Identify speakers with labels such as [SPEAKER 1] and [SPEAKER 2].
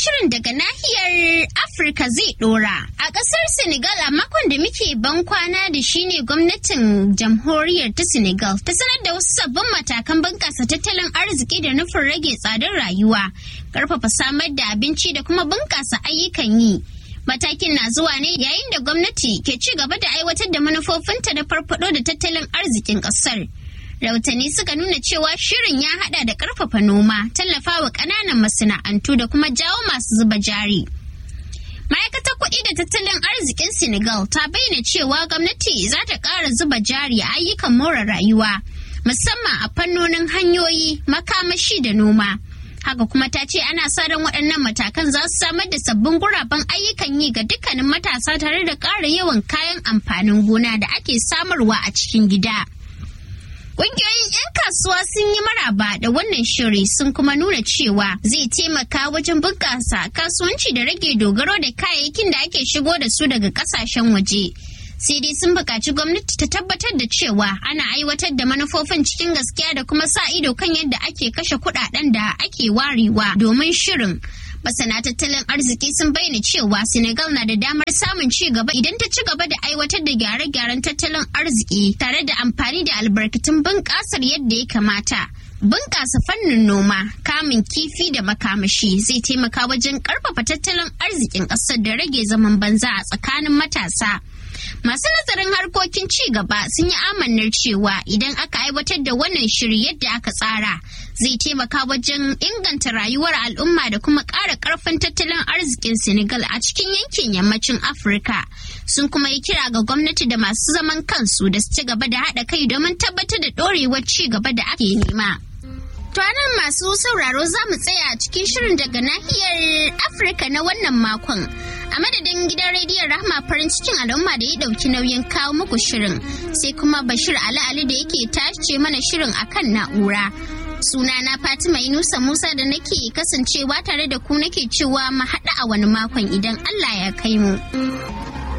[SPEAKER 1] shirin daga nahiyar Afirka zai dora. A ƙasar Senegal a makon da muke ban kwana da shi ne gwamnatin jamhuriyar ta Senegal ta sanar da wasu sabbin matakan bunƙasa tattalin arziki da nufin rage tsadar rayuwa, ƙarfafa samar da abinci da kuma bunƙasa ayyukan yi. Matakin na zuwa ne yayin da gwamnati ke ci gaba da aiwatar da manufofinta na farfado da tattalin arzikin ƙasar. rahotanni suka nuna cewa shirin ya hada da karfafa noma tallafawa kananan masana'antu da kuma jawo masu zuba jari ma'aikatar kuɗi da tattalin arzikin senegal ta bayyana cewa gwamnati za ta ƙara zuba jari a ayyukan more rayuwa musamman a fannonin hanyoyi makamashi da noma haka kuma ta ce ana sa ran waɗannan matakan za su samar da sabbin guraben ayyukan yi ga dukkanin matasa tare da ƙara yawan kayan amfanin gona da ake samarwa a cikin gida. Ƙungiyoyin 'yan kasuwa sun yi maraba da wannan shiri sun kuma nuna cewa zai taimaka wajen bunƙasa kasuwanci da rage dogaro da kayayyakin da ake shigo da su daga ƙasashen waje. Sai dai sun buƙaci gwamnati ta tabbatar da cewa ana aiwatar da manufofin cikin gaskiya da kuma sa ido kan yadda ake kashe kuɗaɗen da ake warewa domin shirin. masana tattalin arziki sun bayyana cewa senegal na da damar samun ci gaba idan ta ci gaba da aiwatar da gyare-gyaren tattalin arziki tare da amfani da albarkatun bunƙasar yadda ya kamata bunƙasa fannin noma kamun kifi da makamashi zai taimaka wajen ƙarfafa tattalin arzikin ƙasar da rage zaman banza a tsakanin matasa masu nazarin harkokin ci gaba sun yi amannar cewa idan aka aiwatar da wannan shiri yadda aka tsara zai taimaka wajen inganta rayuwar al'umma da kuma ƙara ƙarfin tattalin arzikin senegal a cikin yankin yammacin afirka sun kuma yi kira ga gwamnati da masu zaman kansu da su ci gaba da haɗa kai domin tabbatar da ɗorewar ci gaba da ake nema. To nan masu sauraro za mu tsaya cikin shirin daga nahiyar Afirka na wannan makon. A madadin gidan rediyon Rahma farin cikin al'umma da ya ɗauki nauyin kawo muku shirin sai kuma Bashir Ali Ali da yake tace mana shirin akan na'ura. Sunana Fatima Inusa Musa da nake kasancewa tare da ku nake cewa mu haɗu a wani makon idan Allah ya kai mu.